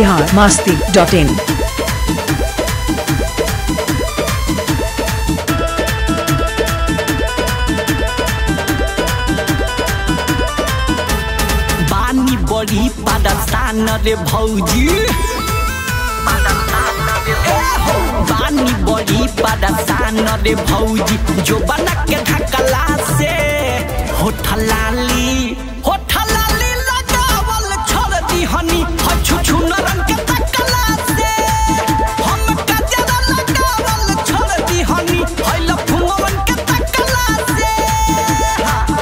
Bihar Masti dot इन बानी बड़ी पदस्थान रे भौजी ए हो, बानी बड़ी पदस्थान रे भौजी जो बना के ढकला से होठलाली होठलाली लगावल छोड़ दी हनी हछु छुनरन के तकला से हम कजरा लगावल छोड़ दी हनी हैल फुंगवन के तकला से हाँ।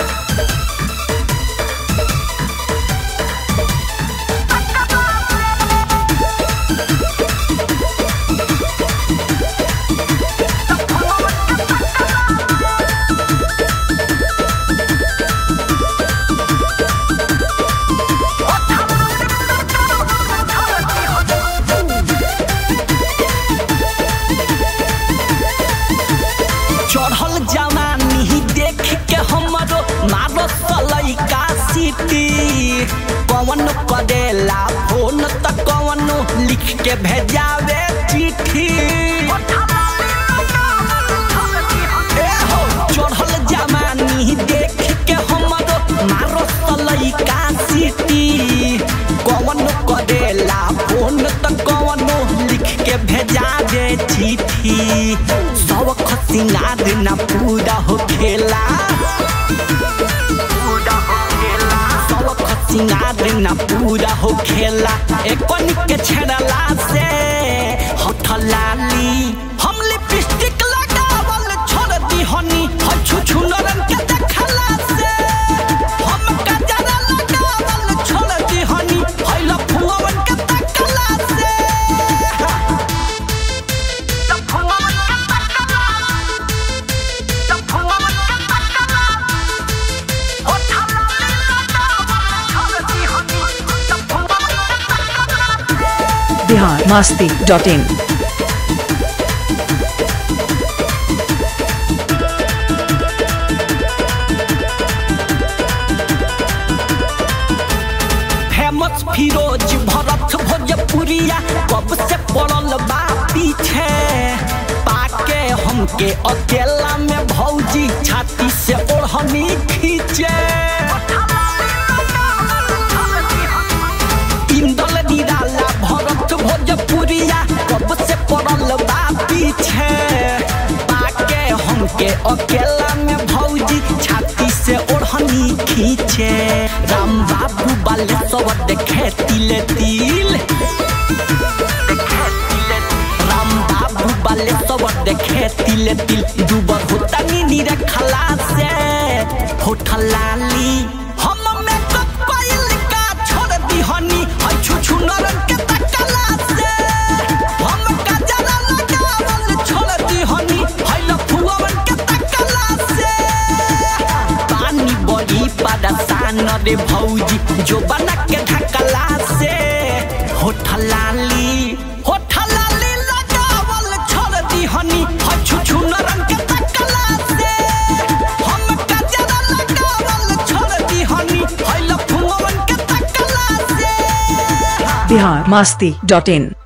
चढ़ल जवानी देख के हमरो मारो सलैका सिटी कवन करेला फोन त कवन लिख के भेजावे चिट्ठी ए हो, चढ़ल जवानी देख के हमरो मारो सलैका सिटी कवन करेला फोन त कवन लिख के भेजावे चिट्ठी सब खसिंगार ना पूरा हो खेला सब खसिंगार ना पूरा हो खेला एकन के छेड़ला से हथलाली हम लिपस्टिक लगावल छोड़ दी हनी हछु छुनरन के देखला से हम कजरा लगावल छोड़ दी हनी हैला फुंगवन के तकला से Bihar Masti dot in famous Firoz Bharat Bhojpuriya कब से पड़ल बा पीछे पाके हमके अकेला में भौजी छाती से ओढ़नी खींचे इंदल निराला भरत भोजपुरिया कब से पड़ल बा पीछे पाके हमके अकेला में भौजी छाती से ओढ़नी खींचे राम बाबू बाले सब देखे तिले तिल राम बाबू बाले सब देखे तिले तिल दुबर होता नी रखला से होठलाली हम मेकअप कइल का छोड़ दी हनी हई छु छु नरन के तकला से हम कजरा लगावल छोड़ दी हनी हई लफुवन के तकला से पानी बड़ी परेशान रे भौजी जो बना के ढकला से होठलाली होठलाली लगावल छोड़ दी हनी हछु छु नरन के तकला से हम कजरा लगावल छोड़ दी हनी हैल फुंगवन के तकला से बिहार मास्ती डॉट इन